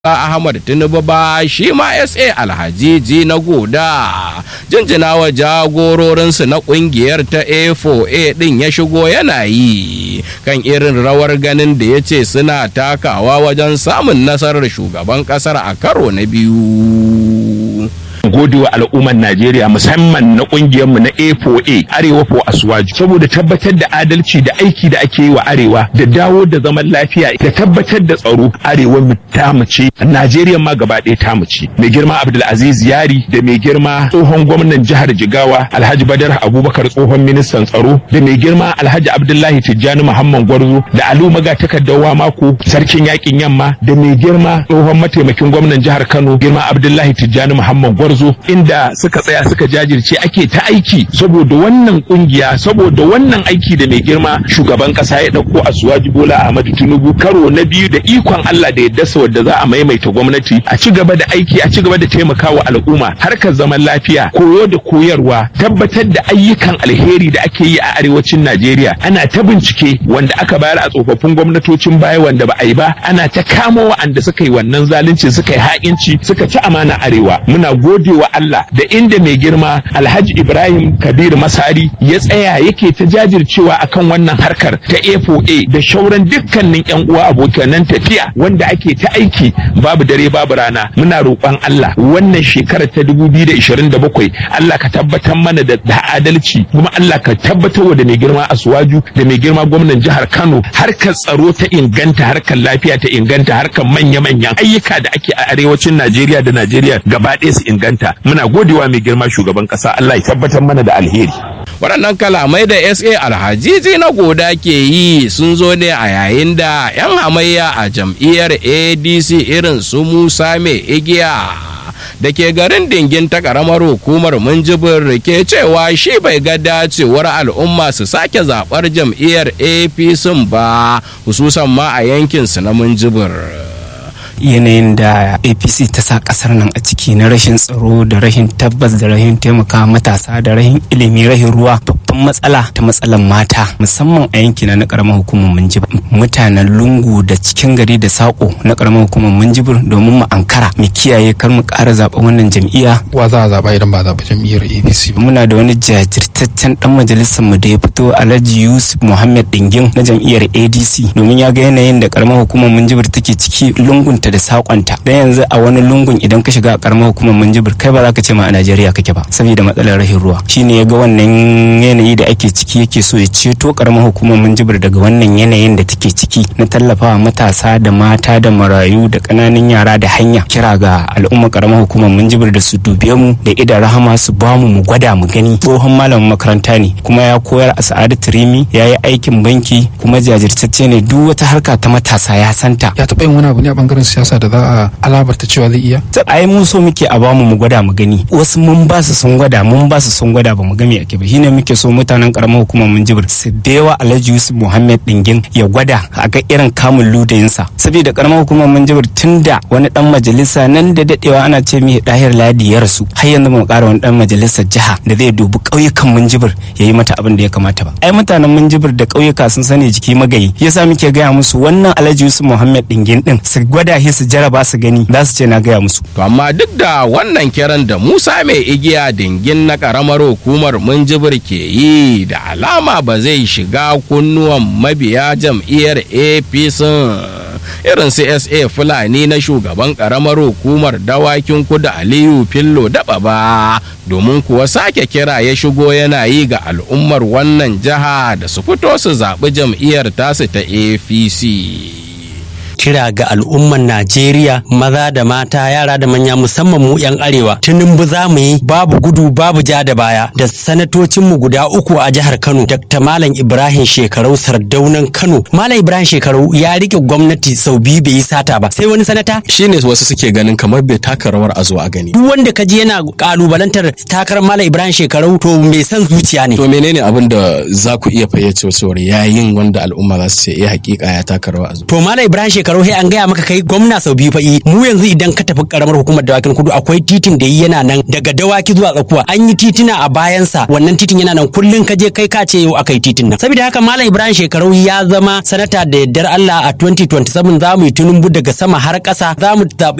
Ahmad Tinubu ba shi ma SA Alhajiji na goda jinjina wa jagororinsu na kungiyar ta A4A din ya shigo yana yi kan irin rawar ganin da ya ce suna takawa wajen samun nasarar shugaban kasar a karo na biyu. gode wa al'ummar Najeriya musamman na mu na A4A Arewa for Aswaju saboda tabbatar da adalci da aiki da ake yi wa Arewa da dawo da zaman lafiya da tabbatar da tsaro Arewa mu ta ce Najeriya ma gaba ɗaya ta ce mai girma Abdulaziz Yari da mai girma tsohon gwamnan jihar Jigawa Alhaji Badar Abubakar tsohon ministan tsaro da mai girma Alhaji Abdullahi Tijjani Muhammad Gwarzo da Alu Maga takaddawa mako sarkin yakin yamma da mai girma tsohon mataimakin gwamnan jihar Kano girma Abdullahi Tijjani Muhammad Gwarzo zo inda suka tsaya suka jajirce ake ta aiki saboda wannan kungiya saboda wannan aiki da mai girma shugaban kasa ya dauko a suwaji bola ahmadu tinubu karo na biyu da ikon allah da yadda wadda za a maimaita gwamnati a ci gaba da aiki a ci gaba da taimakawa al'umma harkar zaman lafiya koyo da koyarwa tabbatar da ayyukan alheri da ake yi a arewacin najeriya ana ta bincike wanda aka bayar a tsofaffin gwamnatocin baya wanda ba a yi ba ana ta kamo wa'anda suka yi wannan zalunci suka yi ha'inci suka ci amana arewa muna gode gode wa Allah da inda mai girma Alhaji Ibrahim Kabir Masari ya tsaya yake ta jajircewa akan wannan harkar ta A4A da shauran dukkanin yan uwa abokanan tafiya wanda ake ta aiki babu dare babu rana muna roƙon Allah wannan shekarar ta 2027 Allah ka tabbatar mana da adalci kuma Allah ka tabbatar da mai girma Asuwaju da mai girma gwamnan jihar Kano harkar tsaro ta inganta harkar lafiya ta inganta harkar manya-manyan ayyuka da ake a arewacin Najeriya da Najeriya gaba ɗaya su inganta muna godewa mai girma shugaban kasa Allah ya tabbatar mana da alheri waɗannan kalamai da sa alhajiji na goda ke yi sun zo ne a yayin da 'yan hamayya a jam'iyyar adc irin su musa mai igiya da ke garin dingin ta karamar hukumar munjibir ke cewa shi bai ga dacewar al'umma su sake zaɓar jam'iyyar apc ba hususan ma a yankinsu na munjibir. yanayin da apc ta sa kasar nan a ciki na rashin tsaro da rashin tabbas da rashin taimaka matasa da rashin ilimi rashin ruwa babban matsala ta matsalan mata musamman a yankina na karamar hukumar minjibir mutanen lungu da cikin gari da sako na karamar hukumar minjibir domin mu ankara mu kiyaye kar mu ƙara zaɓa wannan jam'iyya wa za a zaɓa idan ba zaɓa jam'iyyar apc ba muna da wani jajirtaccen dan majalisar mu da ya fito alhaji yusuf muhammad dingin na jam'iyyar adc domin ya ga yanayin da karamar hukumar minjibir take ciki lungunta da sakonta dan yanzu a wani lungun idan ka shiga a karamar hukumar minjibir kai ba za ka ce ma a Najeriya kake ba saboda matsalar rahin ruwa shine ya ga wannan yanayi da ake ciki yake so ya ceto karamar hukumar minjibir daga wannan yanayin da take ciki na tallafawa matasa da mata da marayu da kananan yara da hanya kira ga al'umma karamar hukumar minjibir da su dube mu da idan rahama su ba mu mu gwada mu gani tsohon malamin makaranta ne kuma ya koyar a sa'adatu rimi ya yi aikin banki kuma jajirtacce ne duk wata harka ta matasa ya santa ya taɓa yin wani abu ne a bangaren siyasa da za a alabarta cewa zai iya ai mun so muke a bamu mu gwada mu gani wasu mun ba su sun gwada mun ba su sun gwada ba mu gami ake ba shine muke so mutanen karamar hukumar mun jibir su bewa Alhaji Yusuf Muhammad Dingin ya gwada a ga irin kamun ludayinsa saboda karamar hukumar mun jibir tunda wani dan majalisa nan da dadewa ana ce mai dahir ladi ya rasu har yanzu mu kara wani dan majalisar jiha da zai dubi ƙauyukan mun jibir ya yi mata abin da ya kamata ba ai mutanen mun jibir da ƙauyuka sun sani jiki magayi yasa muke gaya musu wannan Alhaji Yusuf Muhammad Dingin din su gwada shi su jaraba su gani za su ce na gaya musu. To amma duk da wannan kiran da Musa mai igiya dingin na karamar hukumar Minjibir ke yi da alama ba zai shiga kunnuwan mabiya jam'iyyar APC irin CSA Fulani na shugaban karamar hukumar dawakin kudu Aliyu Fillo daba ba domin kuwa sake kira ya shigo yana yi ga al'ummar wannan jiha da su fito su zaɓi jam'iyyar tasu ta APC. kira ga al'umman Najeriya maza da mata yara da manya musamman mu 'yan arewa tunumbu za mu yi babu gudu babu ja da baya da sanatocin mu guda uku a jihar Kano Dr. Malam Ibrahim Shekarau Sardaunan Kano Malam Ibrahim Shekarau ya rike gwamnati sau biyu bai yi sata ba sai wani sanata shine wasu suke ganin kamar bai taka rawar a zo a gani duk wanda kaji yana kalubalantar takarar Malam Ibrahim Shekarau to mai son zuciya ne to menene abin da za ku iya fayyace cewar yayin wanda al'umma za su ce eh hakika ya taka rawar a zo to Malam Ibrahim Shekarau shekaru sai an gaya maka kai gwamna sau biyu fa'i mu yanzu idan ka tafi karamar hukumar dawakin kudu akwai titin da yana nan daga dawaki zuwa tsakuwa an yi titina a bayansa wannan titin yana nan kullun ka je kai ka ce yau akai titin nan saboda haka malam ibrahim shekaru ya zama sanata da yardar allah a 2027 za mu yi tunumbu daga sama har ƙasa za mu zaɓi